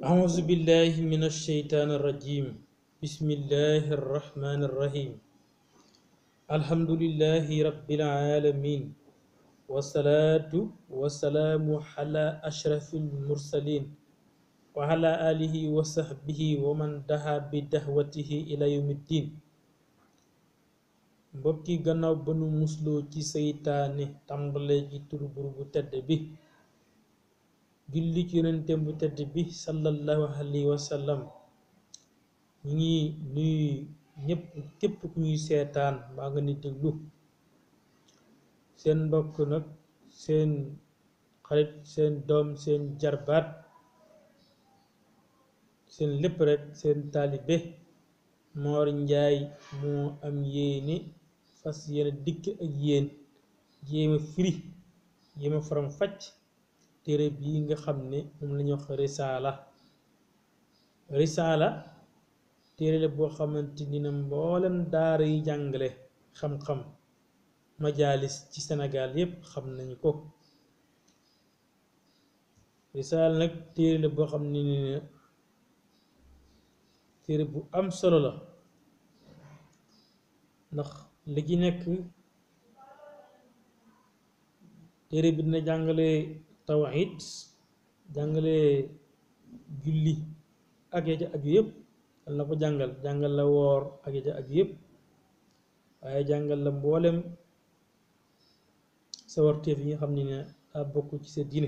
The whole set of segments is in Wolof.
أعوذ بالله من الشيطان الرجيم بسم الله الرحمن الرحيم الحمد لله رب العالمين والصلاة والسلام على أشرف المرسلين وعلى آله وصحبه ومن دعا بدعوته إلى يوم الدين mbokki gannaaw ba nu musloo ci seytaane tàmbalee ci turu buur bu tedd bi julli ci yonentem bu tedd bi sallallahu alayhi wa sallam ñu ngi nuyu ñépp képp ku ñuy seetaan mbaa nga ni déglu seen mbokk nag seen xarit seen doom seen jarbaat seen lépp rek seen taalibe Moor Njaay moo am yéene fas yéene dikk ak yéen jéema firi jéema faram fàcc téere bii nga xam ne moom lañu wax risaala risaala téere la boo xamante ni na mboolem daara yi jàngale xam-xam majaalis ci Sénégal yépp xam nañu ko risaala nag téere la boo xam ne ni téere bu am solo la ndax li ci nekk téere bi dina jàngale tawhid jàngale julli ak ya ca aju yëpp dal na ko jàngal jàngal la woor ak ya ca aju yëpp waaye jàngal la mboolem sawarteef yi nga xam ne ne daa bokk ci sa diine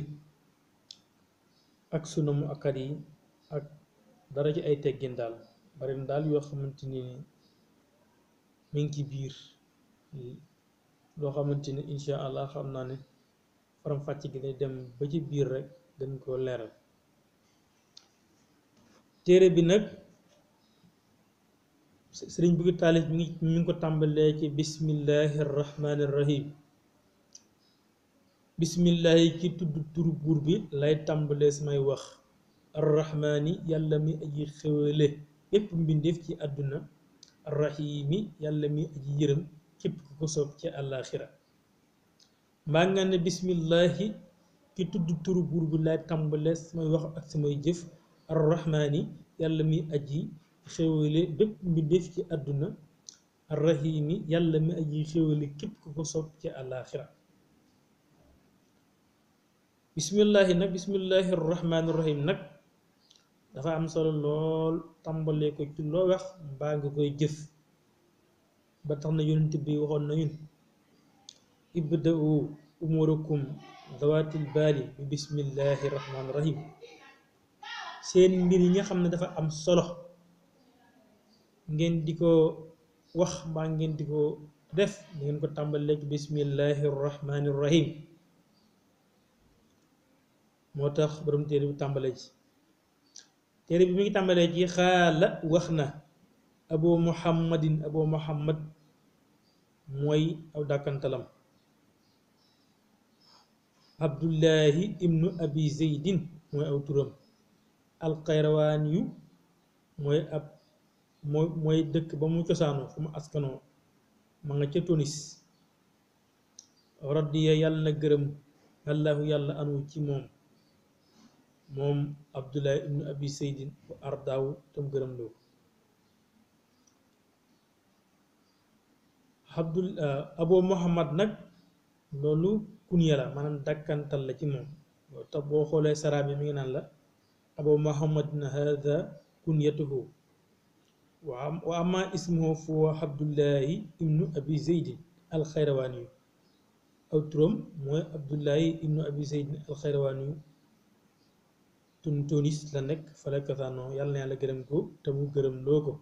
ak suna mu akkat yi ak dara ci ay teggin daal bari na daal yoo xamante ni mi ngi ci biir loo xamante ni insha allah xam naa ne faram fàcc gi day dem ba ci biir rek dañ koo leeral téere bi nag sëriñ bëgg taalif mi ngi mi ngi ko tàmbalee ci bismillahi rahmani rahim bismillahi ki tudd turu buur bi lay tàmbalee samay wax arrahmaani yàlla mi aji xewale yépp mbindeef ci àdduna arrahimi yàlla mi aji yërëm képp ku ko soob ci àllaaxira mbaa nga ne bismillahi ki tudd turu buur bi lay tàmbale samay wax ak samay jëf arrahmaani yàlla mi aji xewale bépp mbindeef ci àdduna arrahimi yàlla mi aji xewale képp ku ko soob ci àllaaxira bismillahi nag bismillahi arrahmaani rahim nag dafa am solo lool tàmbalee ko ci loo wax mbaa nga koy jëf ba tax na yonent bi waxoon na ñun ibda'u umurakum zawatil baali bi bismillahi rahmaani rahim seen mbir yi nga xam ne dafa am solo ngeen di ko wax mbaa ngeen di ko def da ngeen ko tàmbalee ci bismillahi rahmaani rahim moo tax borom téere bi tàmbalee ci téere bi mi ngi tàmbalee ci xaala wax na abu muhammadin abu muhammad mooy aw dàkkantalam abdullahi ibnu abi zeydin mooy aw turam alxayrawaan yu mooy ab mooy mooy dëkk ba mu cosaanoo fu mu askanoo ma nga ca Tunis radiya yàlla na gërëm allahu yàlla anu ci moom moom abdullahi ibnu abi seydin bu ardaawu tam gërëm loo abdul abo muhammad nag loolu kunya la maanaam dàkkantal la ci moom loolu tax boo xoolee saraa bi mi ngi naan la abo muhammadin hada kunyatuhu wa ama ismuhu foo abdullahi ibnu abi zeydin alxayrawaani yu aw turam mooy abdullahi ibnu abi zeydin alxayrawaani yu tun tunis la nekk fala kasaanoo yàlla na yàlla gërëm ko te mu gërëm loo ko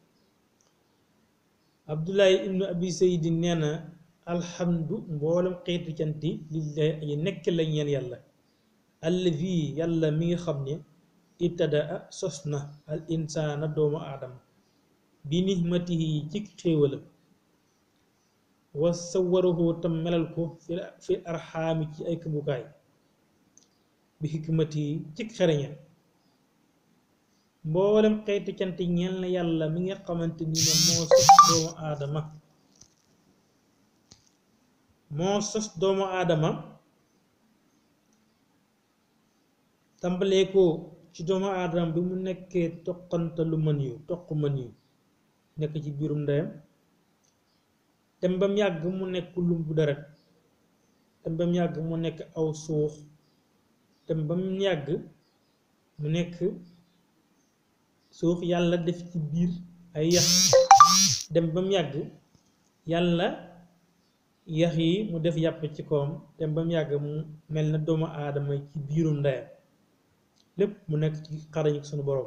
abdullahi ibnu abi seydin nee na alhamdu mboolem xeetu canti lillahi aji nekk la ñeen yàlla allazi yàlla mi nga xam ne ibtadaa sos na al insaana doomu aadama bi nihmatihi ci xéewalam wa sawarahu tam melal ko fi fi arxaami ci ay këmbukaay bi xikmati ci xereñam mboolem xeeti cant ñeel na yàlla mi nga xamante ni ne moo sos doomu aadama moo sos doomu aadama tàmbalee ko ci doomu aadama bi mu nekkee toqantalu mën yu toq mën yu nekk ci biirum ndeyam dem ba mu yàgg mu nekk lumbu deret dem ba mu yàgg mu nekk aw suux dem ba mu yàgg mu nekk suux yàlla def ci biir ay yax dem ba mu yàgg yàlla yax yi mu def yàpp ci kawam dem ba mu yàgg mu mel na doomu aadama ci biirum ndeyam lépp mu nekk ci xarañ suñu borom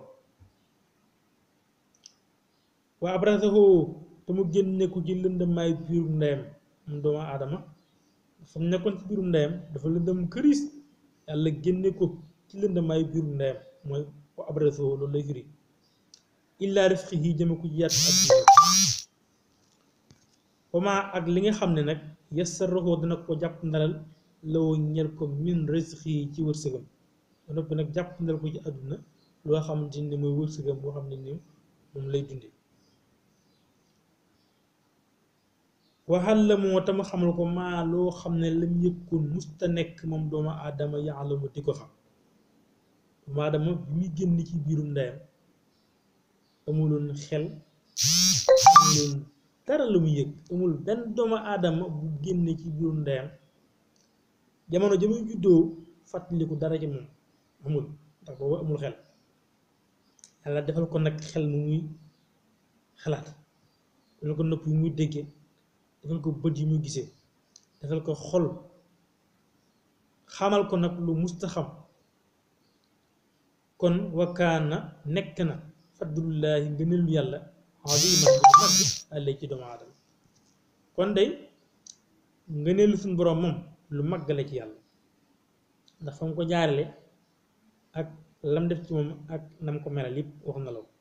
waa abrasahu te mu génne ko ci lëndamaay biirum ndeyam moom doomu aadama dafa nekkoon ci biirum ndeyam dafa lëndam këris yàlla génne ko ci lëndamaay biirum ndeyam mooy waa abrasahu loolu lay firi illaa rifqi yi jëme ko ci yaat ak wama ak li nga xam ne nag yassarahu dina ko jàpp ndalal law ñel ko min risqi yi ci wërsëgam ba noppi nag jàpp ndal ko ci àdduna loo xamante ni mooy wërsëgam boo xam ne ni moom lay dunde waxal la moo tam xamal ko maa loo xam ne lam yëkkoon musta nekk moom doomu aadama yaalamu di ko xam doomu aadama bi muy génn ci biirum ndeyam amuloon xel amuloon dara la mu yëg amul benn doomu aadama bu génne ci biirum ndeyam jamono ja muy juddoo fàttaliku dara ci moom amul ndax boobu amul xel yàlla defal ko nag xel mu muy xalaat defal ko nopp yu muy déggee defal ko bët yi muy gisee defal ko xol xamal ko nag lu musta xam kon wakkaana nekk na fadlullaahi ngëneelu yàlla aziman bu mag àllee ci doomu aadama kon day ngëneelu suñu boroom moom lu mag la ci yàlla ndax fa mu ko jaarale ak lam def ci moom ak nam ko melal yëpp wax na la ko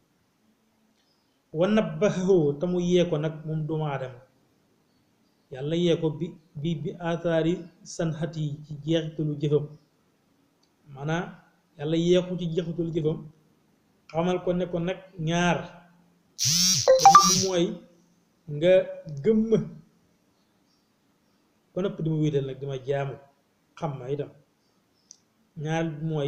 wa nabbahu te mu yee ko nag moom doomu aadama yàlla yee ko bi bi bi aataari sanxat yi ci jeexitalu jëfam maanaam yàlla yee ko ci jeexitalu jëfam xamal ko ne ko nag ñaar benn bi mooy nga gëmm ba nopp di ma wéetal nag dima jaamu xam ma itam ñaar bi mooy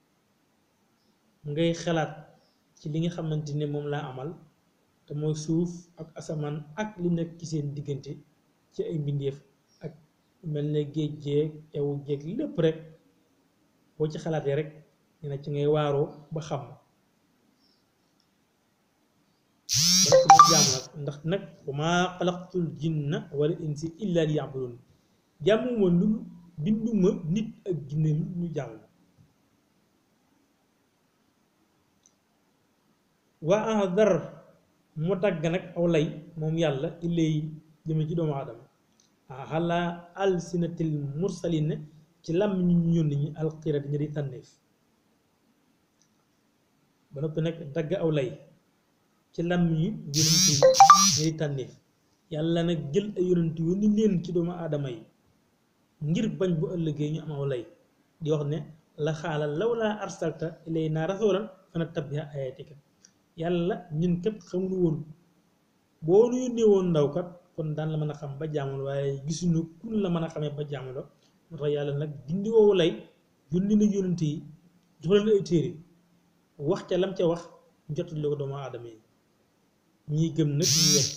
ngay xalaat ci li nga xamante ne moom laa amal te mooy suuf ak asamaan ak li nekk ci seen diggante ci ay mbindeef ak mel ne géej jeeg ewu jeeg lépp rek boo ci xalaatee rek ñu ne ci ngay waaroo ba xam ba nag mu jaamu nag ndax nag wa maa xalaqtul jinna wala insi illa li yabudun jàmmuma lu binduma nit ak jinne lu ñu jaamu waa ahdar mu dagg nag aw lay moom yàlla illay jëme ci doomu aadama xalaa alsinatil mursalin ci làmm ñu ñu yónni ñi alxirat ña di tànneef ba noppi nag dagg aw lay ci làmm ñu yonent yi ña di tànneef yàlla nag jël ay yonent yónni leen ci doomu aadama yi ngir bañ bu ëllëgee ñu am aw lay di wax ne la xaala law laa arsalta ilayna rasulan fana tabbiha ayatika yàlla ñun kat xamuñu woon boo nu yónnee woon ndaw kat kon daan la mën a xam ba jaamul waaye gisuñu kun la mën a xamee ba jaamuloo moo tax yàlla nag dindi woowu lay yónni na yónent yi jox leen ay téere wax ca lam ca wax jottali ko doomu aadama yi ñii gëm nag ñu wet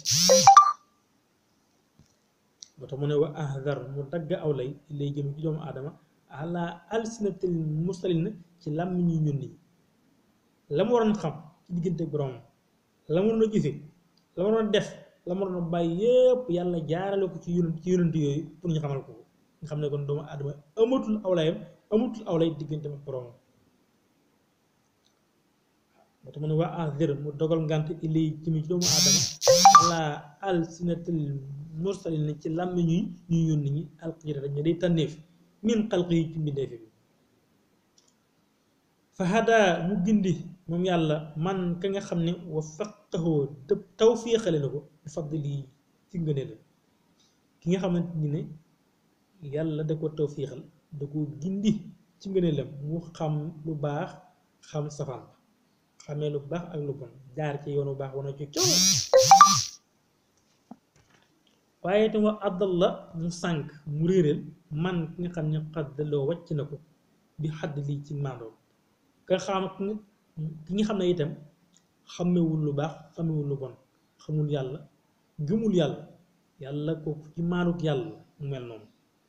moo tax mu ne wa ahdar mu dagg aw lay lay jëm ci doomu aadama ala alsinatil mursalin ci làmm ñuy yónni la mu waroon xam ci diggante borom la mu waroon a jëfe la mu waroon a def la mu waroon a bàyyi yépp yàlla jaarale ko ci yonent ci yonent yooyu pour ñu xamal ko nga xam ne kon doomu aadama amatul aw layam amatul aw lay diggante ak borom moo tax mu ne waa ahdir mu dogal ngant ilay jëmi ci doomu aadama ala alsinatil mursalin ci làmm ñuy ñuy yónni ñi alxiira dañu day tànneef min xalq yi ci mbindeef bi fa hada mu gindi moom yàlla man ka nga xam ne wa faqahoo te tawfiixale na ko bi fadli ci ngëneel ki nga xamante ni ne yàlla da ko tawfiixal da ko gindi ci ngëneelam mu xam lu baax xam safaan ba xamee lu baax ak lu bon jaar ci yoonu baax wana ci coow waaye itam wa àddal la mu sànk mu réeréel man ki nga xam ne xaddaloo wàcc na ko bi xadd lii ci maandoom ka xam ki nga xam ne itam xamewul lu baax xamewul lu bon xamul yàlla gëmul yàlla yàlla kooku ci maanuk yàlla mu mel noonu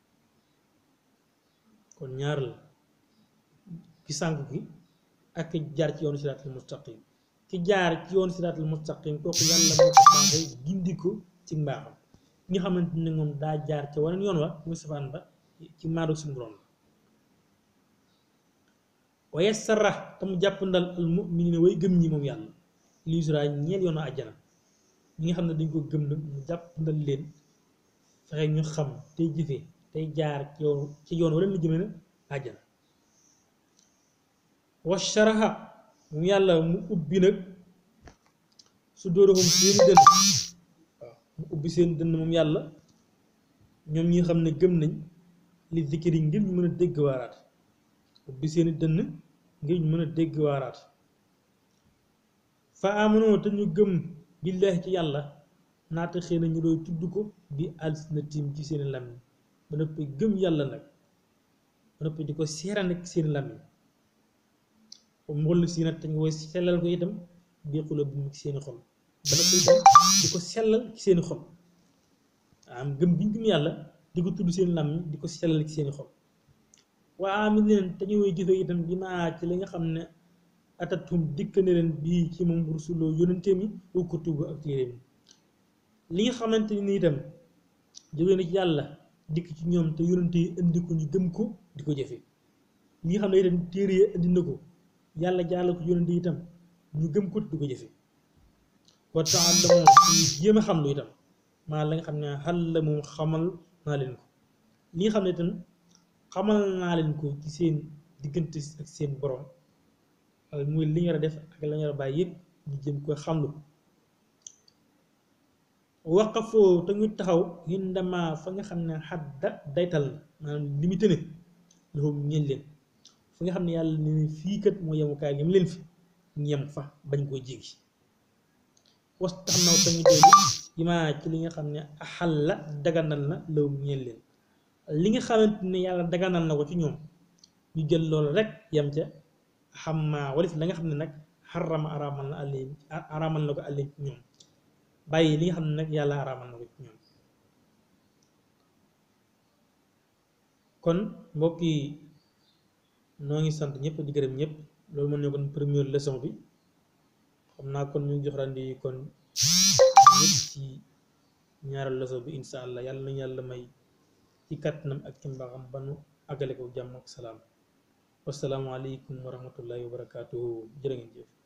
kon ñaar la ki sànku gi ak ki jaar ci yoonu siraatul mustaqim ki jaar ci yoonu siraatul mustaqim kooku yàlla moo ko baaxee gindi ko ci mbaaxam ñi nga xamante ne moom daa jaar ca waneen yoon wa muy safaan ba ci maanuk suñu borom la waaye sarax te mu jàpp ndal al mu'minina way gëm ñi moom yàlla liusra ñeel yoonu àjjana ñi nga xam ne dañ ko gëm nag mu jàpp ndal leen fexe ñu xam tey jëfee tey jaar ci yoon ci yoon wala na jëme na àjjana wa sharaha moom yàlla mu ubbi nag su dóorahum seen dënn waaw mu ubbi seen dënn moom yàlla ñoom ñi xam ne gëm nañ li zikri ngir ñu mën a dégg waaraat ubbi seeni dënn ngir ñu mën a dégg waaraat fa amanoo te ñu gëm billaahi ci yàlla naata xëy na ñu doy tudd ko bi alsinatim ci seeni làmmiñ ba noppi gëm yàlla nag ba noppi di ko seera nag seeni làmmiñ mboll si nag te ñu koy sellal ko itam bi xula bu ci seeni xol ba noppi itam di ko sellal ci seeni xol am gëm bi ñu gëm yàlla di ko tudd seeni làmmiñ di ko sellal ci seeni xol waa amit leen te ñu woy jëfe itam bi maa ci li nga xam ne atatum dikk ne leen bii ci moom rusuloo yónente mi wa kutubu ak téere mi li nga xamante ni itam jóge na ci yàlla dikk ci ñoom te yónente yi indi ko ñu gëm ko di ko jëfe li nga xam ne itam téere yi indi na ko yàlla jaarale ko yónente itam ñu gëm ko di ko jëfe wa ta'allamu ñu jéem a xam lu itam maa la nga xam ne xal la moom xamal naa leen ko li nga xam ne itam xamal naa leen ko ci seen diggante ak seen borom muy li ñu war a def ak la ñu war a bàyyi yëpp ñu jëm ko xamlu waqafoo te ñu taxaw hindama fa nga xam ne xadda daytal na maanaam limité ne loolu ñeen leen fa nga xam ne yàlla ne ne fii kat moo yemukaay yem leen fi ñu yem fa bañ koo jéggi was tax naw tamit doolu imaa ci li nga xam ne axal la daganal na law ñeen leen li nga xamante ne yàlla daganal na ko ci ñoom ñu jël loolu rek yem ca xam maa walif la nga xam ne nag xarama araamal na àlleen araamal na ko àlleen ci ñoom bàyyi li nga xam ne nag yàlla araamal na ko ci ñoom kon mbokk yi noo ngi sant ñëpp di gërëm ñëpp loolu mën ne kon première leçon bi xam naa kon ñu ngi jox randi kon ñëpp ci ñaareelu leçon bi insha allah yàlla nañu yàlla may ci kàttanam ak ci mbaaxam ba nu àggale ko jàmm ak salaam wasalaamualeykum wa rahmatullahi wa barakaatuhu jërë ngeen jëf